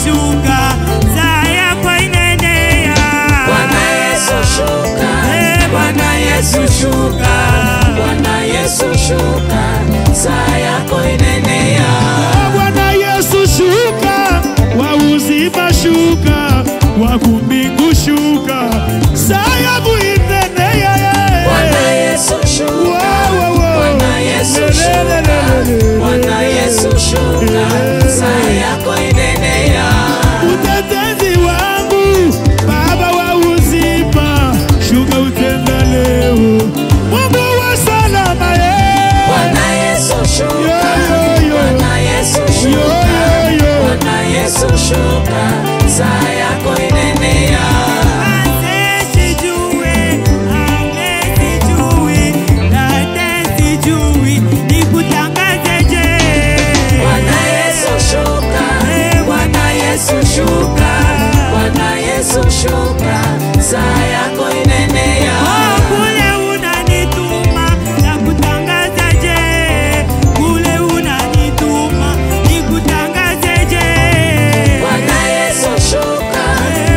shuka, saa yako inaenea. Bwana Yesu shuka, Eh, Bwana Yesu shuka, Bwana Yesu shuka, saa yako inaenea. Bwana Yesu shuka, wa uzima shuka, wa kumbingu shuka, saa yangu inaenea. Bwana Yesu shuka, Wow, wow, wow. Bwana Yesu shuka, Bwana Yesu shuka, saa yako inaenea. Utetezi wangu, Baba wa uzima, shuka utenda leo, Mungu wa salama eh. Bwana Yesu shuka, Yo, yo, yo. Bwana Yesu shuka, Yo, yo, yo. Bwana Yesu shuka, saa yako inaenea. Asijue, amesijui, dada sijui, nikutangazeje? Bwana Yesu shuka, Bwana Yesu shuka, Bwana Yesu shuka, saa yako inaenea. Oh, kule unanituma nakutangazaje? Kule unanituma nikutangazeje? Bwana Yesu shuka,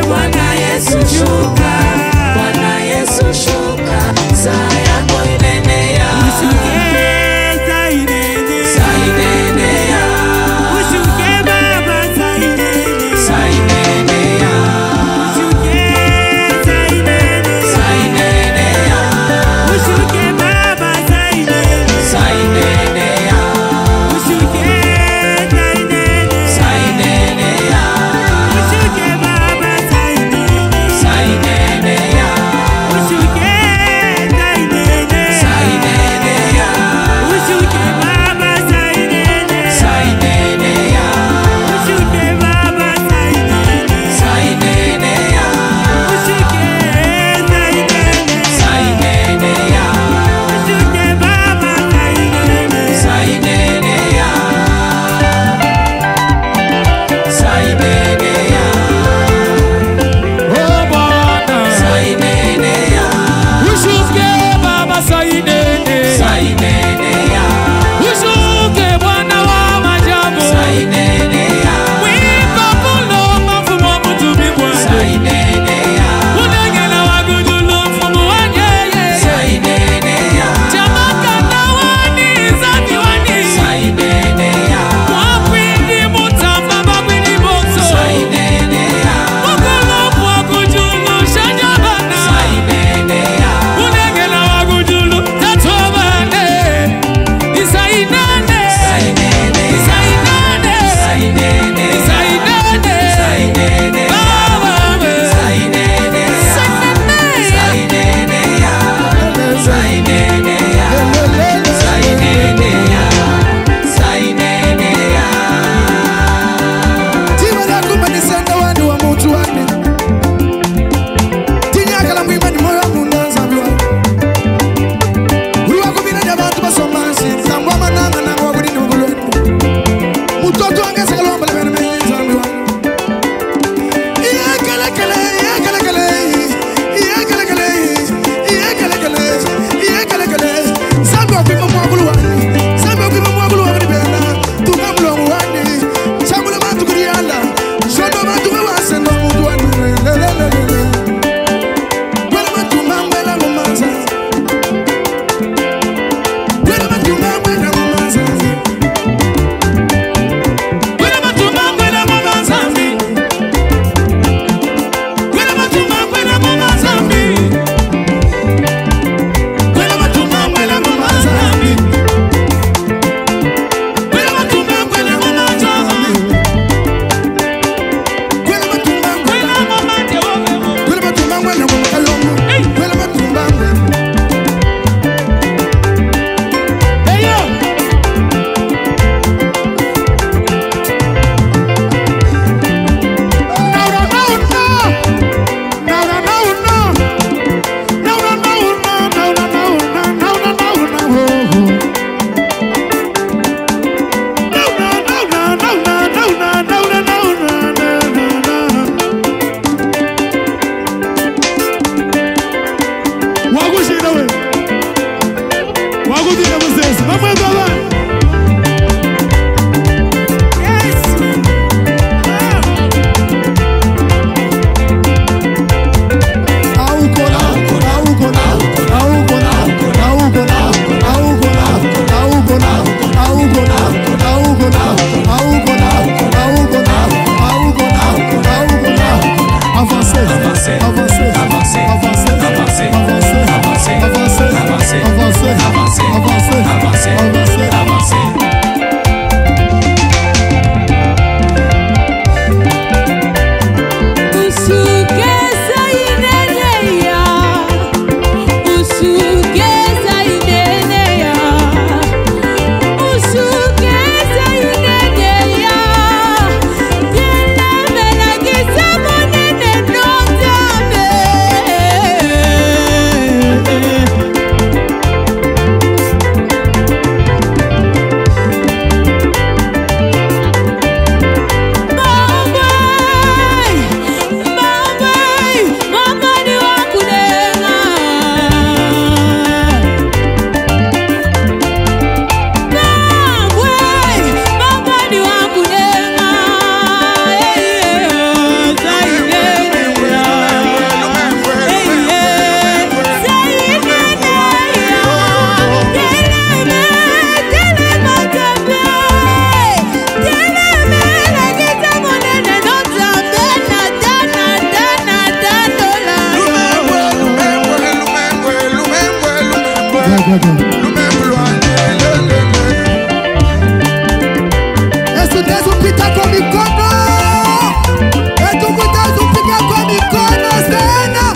Yesu tezupita kwa mikono etukutazupika kwa mikono sana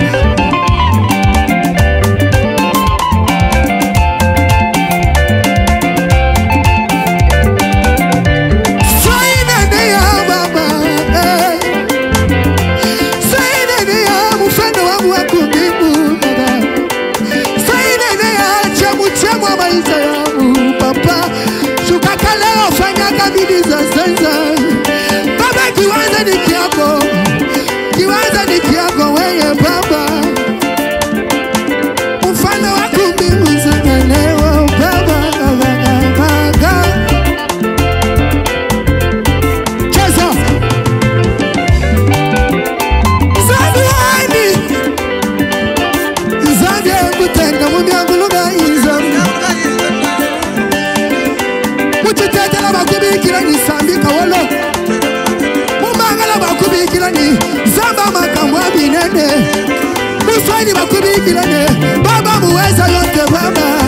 Sainene ya baba eh. Sainene ya mfano wangu wa kumimu baba Sainene ya chemu chemu wa maisha yangu papa Shuka kaleo fanya kabili za sasa Baba kiwanza ni kiako Kiwanza ni kiako weye baba Mfano wa kumimu sana leo baba baba Cheza Zabiwani Zabye kutenga mu byanguluga izo Muchitetela bakubikira ni sambi kawolo Mumangala bakubikira ni zamba makambo abinene Muswahili bakubikira ni baba muweza yote baba